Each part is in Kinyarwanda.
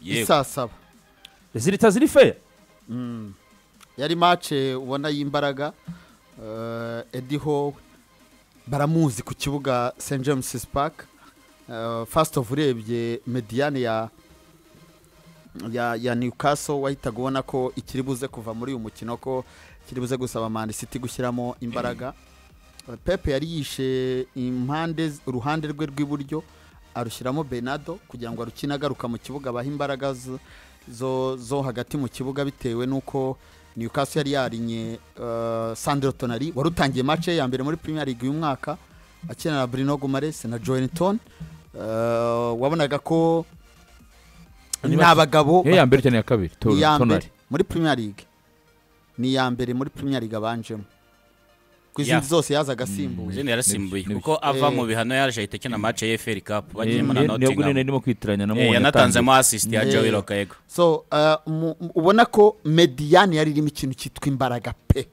yego isaa saba zihita ziri feya yari mace ubona y'imbaraga eh, Eddie Howe baramuzi ku kibuga St James Park Eh, first of urebye mediane ya ya, ya Newcastle wahitaga ubona ko ikiri buze kuva muri uyu mukino ko ikiri buze gusaba Man City gushyiramo imbaraga Eh, Pepe yari yishe impande z- uruhande rwe rw'iburyo arushyiramo Bernardo kugira ngo arukine agaruka mu kibuga abaha imbaraga zo, zo, zo hagati mu kibuga bitewe n'uko Newcastle yari yarinye uh, Sandro Tonali wari utangiye match ye ya mbere muri Premier League uyu mwaka akinana na Bruno Gumares na Joelinton uh, wabonaga ko Ni ni abagabo niyo ya mbere cyane ya kabiri ni iya tonari mbere muri Premier League ni iya mbere muri Premier League abanjemo ku izindi Yeah. zose yazaga asimbuye izindi yarasimbuye Nibyo, kuko ava Eh. mu bihano yaje ahita akina match ya FL Cup bagiyemo na niyo gunene Nottingham ndimo kwitiranya na Eh, mubonye yanatanzemo assist ya Eh. Joey Lokayego so uh, mu- mu- ubona ko mediane yari irimo ikintu cyitwa imbaraga pe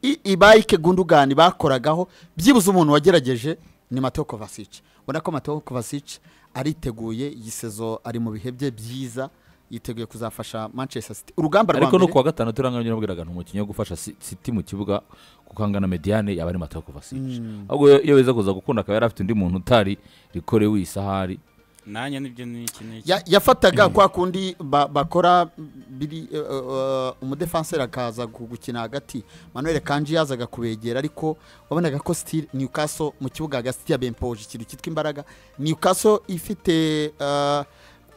I- ibayike gundugani bakoragaho byibuze umuntu wagerageje ni mateo kovacic ubona ko mateo kovacic ariteguye iyi sezo ari mu bihe bye byiza yiteguye kuzafasha manchester city urugamba rwa ariko no mbere kuwa gatanu turanganya nabwiraga nti umukinnyi wo gufasha Si- city mu kibuga kuko angana mediane yaba ari matako vasici ahubwo iyo- iyo weza kuza gukunda akaba yari afite undi muntu utari rikore w'isahari nanjye nibyo ni iki n'iki Ya- yafataga kwa kundi ba- bakora biri eh, eh, umudefanseri akaza gu- gukina hagati manuel kanji yazaga kubegera ariko wabonaga ko stil newcastle mu kibuga hagati ya bempoje ikintu cyitwa imbaraga newcastle ifite eh,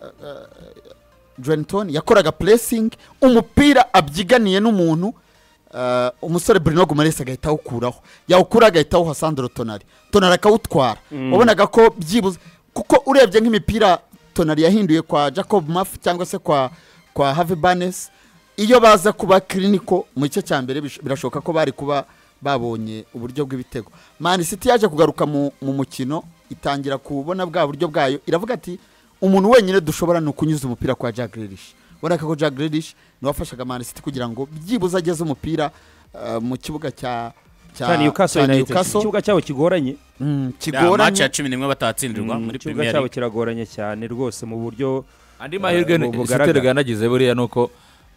eh, eh, Joelinton yakoraga pressing umupira abyiganiye n'umuntu eh, umusore Bruno Gomes agahita awukuraho yawukura agahita awuha Sandro Tonali Tonali akawutwara wabonaga ko byibuze kuko urebye nk'imipira Tonali yahinduye kwa Jacob Maff cyangwa se kwa kwa Harvey Barnes iyo baza kuba clinical mu gice cya mbere bish- birashoboka ko bari kuba babonye uburyo bw'ibitego Man City yaje kugaruka mu, mu mukino itangira kubona bwa buryo bwayo iravuga ati umuntu wenyine dushobora ni ukunyuza umupira kwa Jack Grealish urabona ko Jack Grealish niwe wafashaga Man City kugira ngo byibuze ageze umupira uh, mu kibuga cya cya Newcastle United ikibuga cyabo kigoranye Mm, Ya, match ya kigoranye cumi n'imwe batatsindirwa muri ikibuga Premier cyabo League kiragoranye cyane rwose mu buryo andi mahirwe ubu bugaragara. siteri yanagize buriya ni uko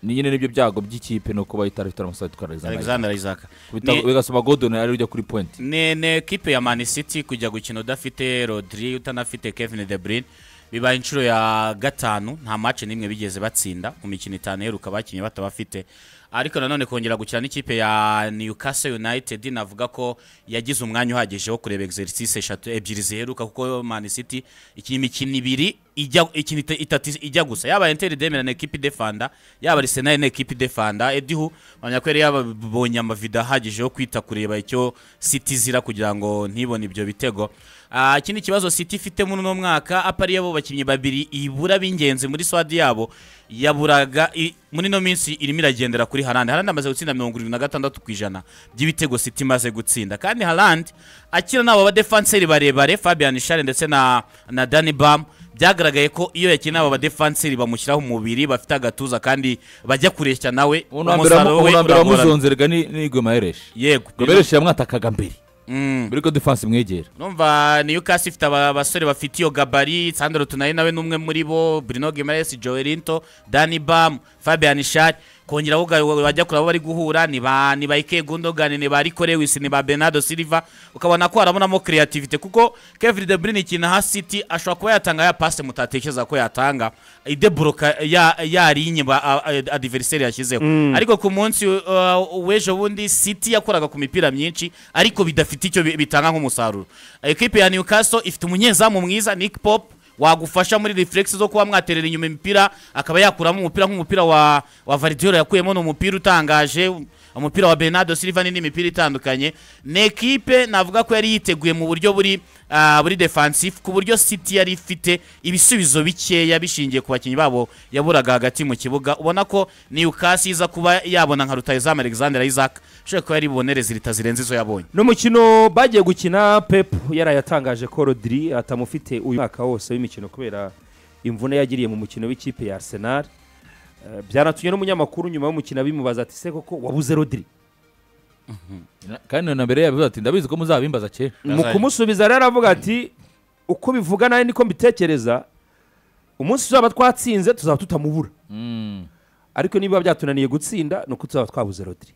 ni nyine n'ibyo byago by'ikipe ni uko bahita ifite amasaha yitwara Alexander Alexander Isaac Bita- Ni- bigasaba godoni ari ujya kuri pointi ni ni ekipe ya Man City kujya gukina udafite Rodri utanafite Kevin De Bruyne bibaye inshuro ya gatanu nta match n'imwe bigeze batsinda mu mikino itanu iheruka bakinnye batabafite ariko nanone kongera gukina n'ikipe ya Newcastle United navuga ko yagize umwanya uhagije wo kureba exercice eshatu ebyiri ziheruka kuko Man City iki- imikino ibiri ijya ikina ita- itatu ijya gusa yaba Inter de Milan ekipe defanda yaba Arsenal na ekipe defanda Edihu bamenya ko yari yabonye amavido ahagije yo kwita kureba icyo City zira kugira ngo ntibone ibyo bitego Ah, ikindi kibazo City ifite muri uno mwaka apa ari abo bakinnyi babiri ibura b'ingenzi muri swadi yabo yaburaga i- muri ino minsi irimo iragendera kuri Haaland Haaland amaze gutsinda mirongo irindwi na gatandatu ku ijana by'ibitego City imaze gutsinda kandi Haaland akina n'abo badefanseri barebare Fabian Schär ndetse na na Danny Bam byagaragaye ko iyo yakina aba badefanseri bamushyiraho umubiri bafite agatuza kandi bajya kureshya nawe ubu nambere we uragorana wamuzonzerega ni ni Gumayereshi yego Gumayereshi yamwatakaga mbere Mm. mbere ko defense imwegera numva Newcastle ifite aba basore bafite iyo gabari Sandro Tonali nawe n'umwe muri bo Bruno Guimaraes Joelinto Danny Bam Fabian Schär kongera aho uga- bajya kureba abo bari guhura ni ba ni ba Ike Gundogan ni ba Rico Lewis ni ba Bernardo Silva ukabona ko harabonamo creativity kuko Kevin De Bruyne ikina ha City ashobora kuba yatanga ya passe mutatekereza ko yatanga idebroka ya yarinye ba a- a- adversary yashyizeho ariko ku munsi uh, w'ejo bundi City yakoraga ku mipira myinshi ariko bidafite icyo bi- bitanga nk'umusaruro ekipe ya Newcastle ifite umunyezamu mwiza Nick Pope wagufasha muri reflex zo kuba mwaterera inyuma imipira akaba yakuramo umupira nk'umupira wa wa Vardiol yakuyemo ni umupira utangaje umupira wa Bernardo Silva n'indi mipira itandukanye ni ekipe navuga ko yari yiteguye mu buryo buri ah, buri defensive ku buryo City yari ifite ibisubizo bikeya bishingiye ku bakinnyi babo yaburaga hagati mu kibuga ubona ko Newcastle iza kuba yabona nka rutayizamu Alexander Isaac ushobora kuba yari bubonereze leta zirenze izo yabonye n'umukino bagiye gukina pep yarayatangaje ko rodiri atamufite uyu mwaka wose w'imikino kubera imvune yagiriye mu mukino w'ikipe ya arsenal Eh, byanatumye n'umunyamakuru nyuma y'umukino abimubaza ati se koko wabuze rodiri Na- kandi na mbere yabivuze ati ndabizi ko muzabimbaza kera mu kumusubiza rero aravuga ati uko bivuga nawe niko mbitekereza umunsi tuzaba twatsinze tuzaba tutamubura Mm. ariko niba byatunaniye gutsinda ni uko tuzaba twabuze rodiri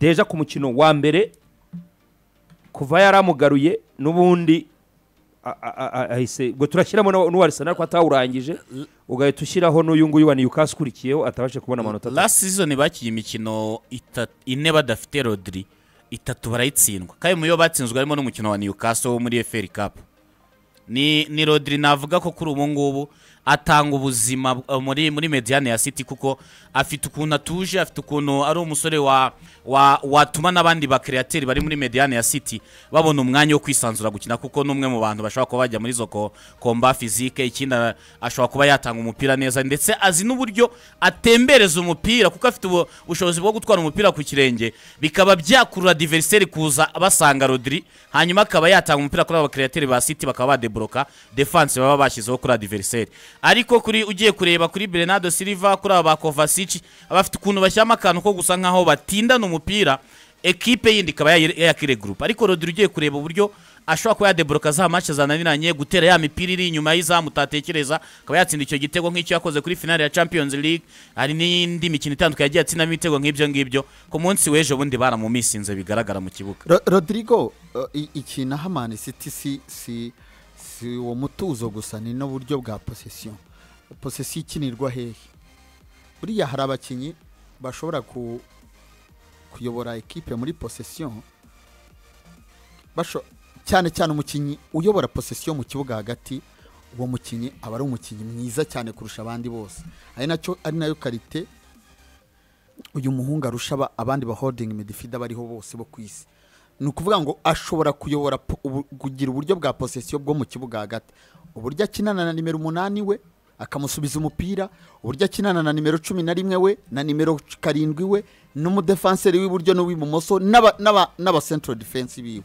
deja ku mukino wa mbere kuva yaramugaruye n'ubundi a- a- a- a- ahise ngo turashyiramo n'uwa- n'uwa arisenal ko atawurangije ugahita ushyiraho n'uyu nguyu wa niyukasi ukurikiyeho atabashe kubona amanota atatu. last season bakiye imikino ita- ine badafite rodiri itatu barayitsindwa kandi muyo batsinzwe harimo n'umukino wa newcastle wo muri eferi kapu ni ni rodiri navuga ko kuri ubu ngubu atanga ubuzima bw- muri muri mediane ya city kuko afite ukuntu atuje afite ukuntu ari umusore wa wa watuma n'abandi bakereateri bari muri mediane ya city babona umwanya wo kwisanzura gukina kuko n'umwe mu bantu bashobora kuba bajya muri zo ko- komba fizike ikindi ara- ashobora kuba yatanga umupira neza ndetse azi n'uburyo atembereza umupira kuko afite ubu- ubushobozi bwo gutwara umupira ku kirenge bikaba byakurura diveriseri kuza basanga rodiri hanyuma akaba yatanga umupira kuri aba createri ba City bakaba badebloka defense baba bashyizeho kuri adversaire ariko kuri ugiye kureba kuri Bernardo Silva kuri aba Kovacic abafite ukuntu bashyamo akantu ko gusa nkaho batindana umupira ekipe yindi ikaba yayire- yayakire group ariko Rodri ugiye kureba uburyo ashobora kuba yadebloka za match zananiranye gutera ya mipira iri inyuma y'izamu utatekereza akaba yatsinda icyo gitego nk'icyo yakoze kuri finale ya Champions League hari n'indi mikino itandukanye yagiye atsinamo ibitego nk'ibyo ngibyo ku munsi w'ejo bundi baramumisinze bigaragara mu kibuga Ro- rodrigo uh, i- ikintu aha mani siti si si si uwo mutuzo gusa ni n'uburyo bwa posesiyo posesiyo ikinirwa hehe buriya hari abakinnyi bashobora ku, kuyobora ekipe muri posesiyo basho cyane cyane umukinnyi uyobora posesiyo mu kibuga hagati uwo mukinnyi aba ari umukinnyi mwiza cyane kurusha abandi bose ari nacyo ari nayo karite uyu muhungu arusha aba- abandi ba holding midfield bariho bose bo ku isi ni ukuvuga ngo ashobora kuyobora po- ubu- kugira uburyo bwa posesiyo bwo mu kibuga hagati uburyo akinana na nimero umunani we akamusubiza umupira uburyo akinana na nimero cumi na rimwe we na nimero karindwi we n'umudefanseri w'iburyo n'uw'ibumoso n'aba- n'aba- n'aba central defense biwe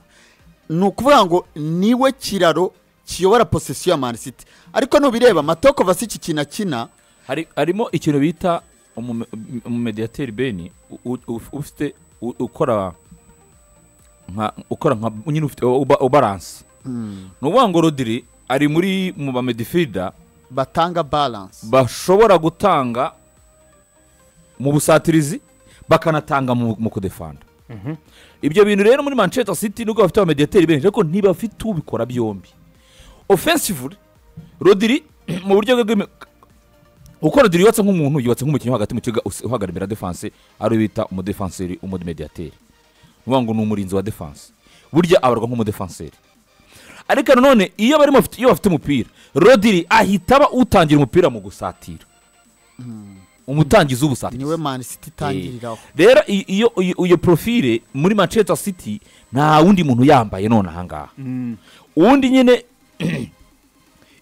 ni ukuvuga ngo niwe kiraro kiyobora posesiyo ya Man City ariko nubireba matoko vasiki ikintu akina Hari- harimo ikintu bita umume- umumediateri beni u- u- uf- ufite u- ukora nka ukora nka nyine ufite uba- ubalanse ni ukuvuga ngo rodiri ari muri mu bamedifida batanga balance bashobora gutanga mu busatirizi bakanatanga mu, mu kudefanda ibyo bintu rero muri manchester city nubwo bafite abamediateri benshi ariko ntibafite ubikora byombi offensively rodiri mu buryo bwe bw'imi- uko rodiri yubatse nk'umuntu yubatse nk'umukinnyi wo hagati mu kibuga usi- uhagararira defense ari we bita umudefanseri umudimediateri ni ukuvuga ngo ni umurinzi wa defense burya abarwa nk'umudefanseri ariko nanone iyo barimo bafite- iyo bafite umupira rodiri ahita aba utangira umupira mu gusatira umutangizi w'ubusatira niwe Man City itangiriraho rero i- iyo iyo- iyo profile muri manchester city nta wundi muntu yambaye none ahangaha uwundi nyine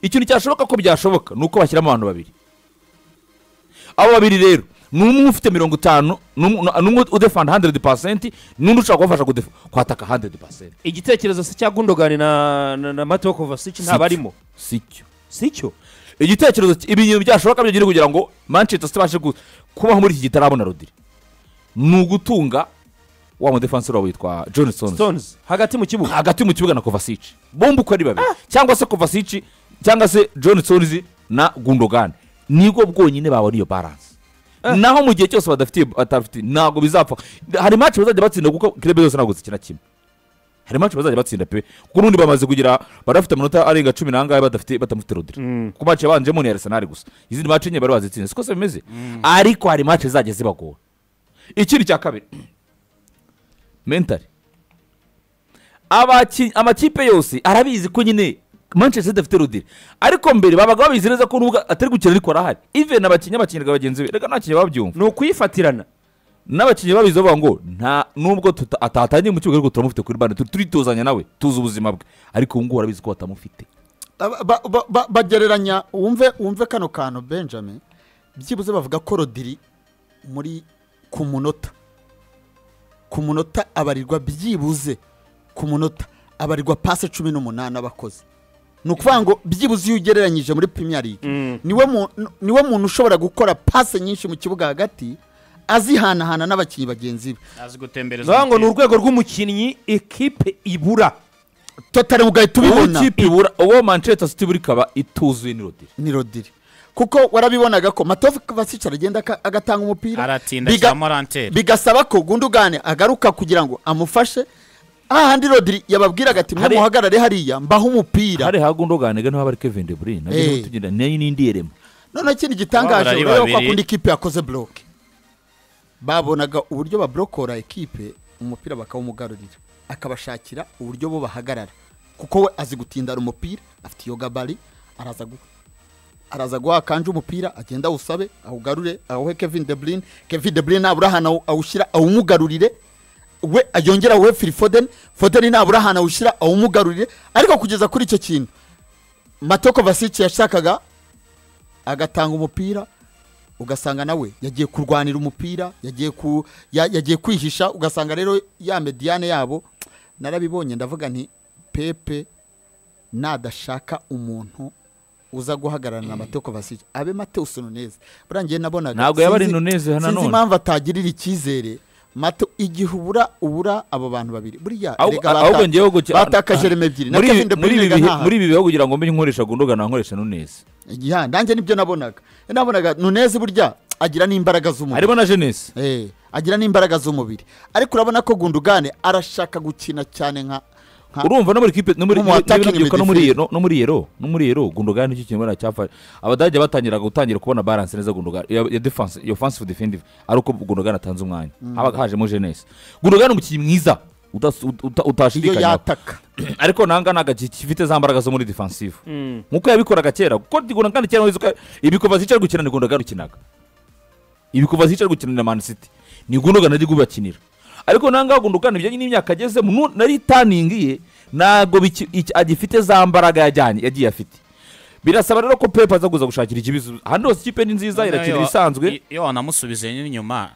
ikintu cyashoboka ko byashoboka ni uko bashyiramo abantu babiri abo babiri rero ni umwe ufite mirongo itanu n'umwe udefanda handredi pasenti n'undi ushobora kubafasha kudefa- kwataka handredi pasenti igitekerezo se cya gundogani na na, na mateo kovacic ntabwo arimo si cyo si cyo igitekerezo cy- ibi bintu byashoboka byonyine kugira ngo manchester city ibashe ku- kubaho muri iki gitarabona rodiri ni ugutunga wa mudefanseri wabo witwa johnsons stones hagati mu kibuga hagati mu kibuga na kovasici bombi uko ari babiri cyangwa se kovasici cyangwa se john sonzi na gundogan nibwo bwonyine babona iyo baranse naho mu gihe cyose badafitiye batafite ntabwo bizapfa hari match bazajya batsinda kuko kirebe zose ntabwo zikina kimwe hari match bazajya batsinda pe kuko n'undi bamaze kugira barafite amanota arenga cumi n'angahe badafite batamufite rodiri ku match yabanjemo ni arisenali gusa izindi match enye bari bazitsinze siko se bimeze ariko hari match zizajya zibagora ikindi cya kabiri mentali abaki- amakipe yose arabizi ko nyine manchester City afite rodiri ariko mbere babaga babizi neza ko n'ubwo atari gukina ariko arahari even abakinnyi bakiniraga bagenzi be reka ntakinnyi babyumva ni ukuyifatirana n'abakinnyi babizi bavuga ngo nta nubwo tuta- atatangiye mu kibuga ariko turamufite kuri bande tu- turitozanya nawe tuzi ubuzima bwe ariko ubu ngubu arabizi ko batamufite Ba- ba- ba- ba- bagereranya wumve wumve kano kantu benjamin byibuze bavuga ko rodiri muri ku munota ku munota abarirwa byibuze ku munota abarirwa pasi cumi n'umunani abakoze ni ukuvuga ngo byibuze iyo ugereranyije muri premier league niwe mu- niwe muntu ushobora gukora pasi nyinshi mu kibuga hagati azihanahana n'abakinnyi bagenzi be azi gutembereza bivuga ngo ni umupira. urwego rw'umukinnyi ekipe ibura totari ugahita ubibona uwo ikipe ibura uwo manchester city buri ikaba ituzuye ni rodiri ni rodiri kuko warabibonaga ko matovu vasic aragenda aka- agatanga umupira aratinda biga- ashyiramo ranteri bigasaba ko gundugane agaruka kugira ngo amufashe hahandi rodiri yababwiraga ati mwe Hari- muhagarare hariya mbaho umupira hari hagundoganiga niho habari kevin de bruyne nabyo Eh. niho tugenda nayo ni indi yerema noneho ikindi gitangaje Babura ari urabona ko babiri. akunda ikipe yakoze buroke babonaga uburyo baburokora ikipe umupira bakawumugarurira akabashakira uburyo bo bahagarara kuko we azi gutindara umupira afite iyo gabari araza gu- araza guha kanje umupira agenda awusabe awugarure awuhe kevin de bruyne kevin de bruyne nabura ahantu awu- awushyira awumugarurire we yongera awuhe phil foden foden nabura ahantu awushyira awumugarurire ariko kugeza kuri icyo kintu matoko vasic yashakaga agatanga umupira ugasanga nawe yagiye kurwanira umupira yagiye ku ya- yagiye kwihisha ugasanga rero ya mediyane yabo narabibonye ndavuga nti pepe nadashaka umuntu uza guhagararana na mateko vasic abe mateus nunez buriya njye nabonaga Ntabwo yaba ari sinzi- Nunez nanone. sinzi impamvu atagirira icyizere Mate- igihe ubura ubura abo bantu babiri buriya Ahubwo- erega ahubwo bata- njyewe guki- bataka jereme ebyiri na muri kevin ibi de muri bruyne ibi erega bihe ntaho. muri ibi bihe kugira ngo mbe nkoresha gundogana nkoresha nuneze ya nanjye nibyo nabonaga nabonaga nuneze burya agira n'imbaraga z'umubiri harimo na jenesi Eh, agira n'imbaraga z'umubiri ariko urabona ko gundugane arashaka gukina cyane nka nka- urumva no muri kipe no muri Mu attacking n'urubyiruko no muri midfield. yero no muri yero no muri yero gundogani nicyo kintu bariya cyafashe abadage batangiraga gutangira kubona balance neza gundogani ya ya defense ya offensive defensive ari uko gundogani atanze umwanya habaga hajemo jenesi gundogani umukinnyi mwiza utas- ut- uta- iyo utashidikanyaho yataka ariko nanga nanga gifite za mbaraga zo muri defensive nkuko yabikoraga kera kuko gundogani kera wizuka ibikuva zicara gukina ni gundogani ukinaga ibikuva zicara gukina na man city ni gundogani ari gubakinira ariko nanga gundogani bijyanye n'imyaka agezemo nu- nari taningiye ntabwo biki- iki- agifite za mbaraga yajyanye yagiye afite birasaba rero ko pepe aza kuza gushakira ikibisubizo ahantu hose ikipe ni nziza irakina ibisanzwe iyo wanamusubize inyuma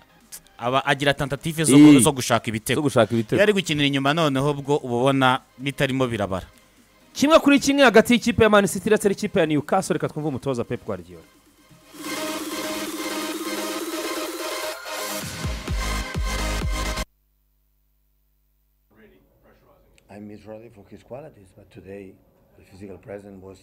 aba agira tentative zo, Eh. zo gushaka ibitego zo gushaka iyo ibitego ari gukinira inyuma noneho ubwo uba ubona bitarimo birabara kimwe kuri kimwe hagati y'ikipe ya mani city ndetse n'ikipe ya newcastle reka twumve umutoza pep guardiola I miss Rodri for his qualities, but today the physical presence was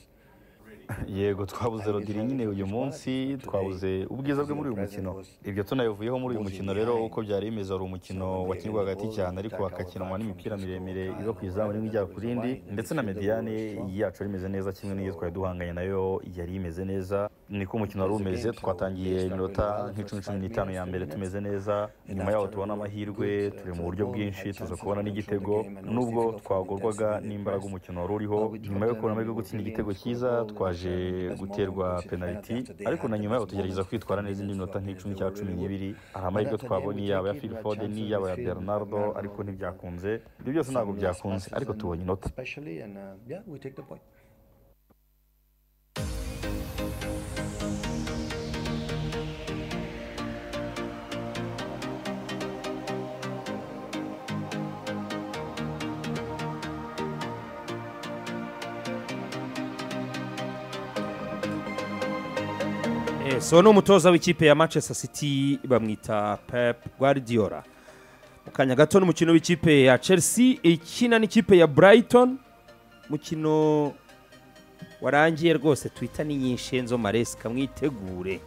yego twabuze rodiri nyine uyu munsi twabuze ubwiza bwe muri uyu mukino ibyo tunabivuyeho muri uyu mukino rero uko byari bimeze wari umukino wakinirwa hagati cyane ariko hagakinwa n'imipira miremire iva ku izamu rimwe ijya ku rindi ndetse na mediyane yacu yari imeze neza kimwe n'iyo twari duhanganye nayo yari imeze neza niko umukino wari umeze twatangiye iminota nk'icumi cumi n'itanu ya mbere tumeze neza nyuma yaho tubona amahirwe turi mu buryo bwinshi tuza kubona n'igitego nubwo twagorwaga n'imbaraga umukino wari uriho nyuma yo kubona amahirwe yo gutsinda igitego cyiza twaje guterwa penaliti ariko na nyuma yaho tugerageza kwitwara neza indi minota nk'icumi cya cumi n'ibiri hari amahirwe twabonye yaba ya Phil Foden yaba ya Bernardo ariko ntibyakunze ibyo byose ntabwo byakunze ariko tubonye inota especially, and uh, yeah, we take the point. Eh, so ni umutoza w'ikipe ya manchester city bamwita pep guardiola mu kanya gato n'umukino w'ikipe ya chelsea ikina n'ikipe ya brighton umukino warangiye rwose twita ni nyinshi enzo maresika mwitegure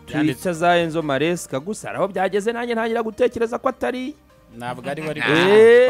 Yanditse. twita za enzo maresika gusa hari aho byageze nanjye ntangira gutekereza ko atari ntabwo ari we ari Eh,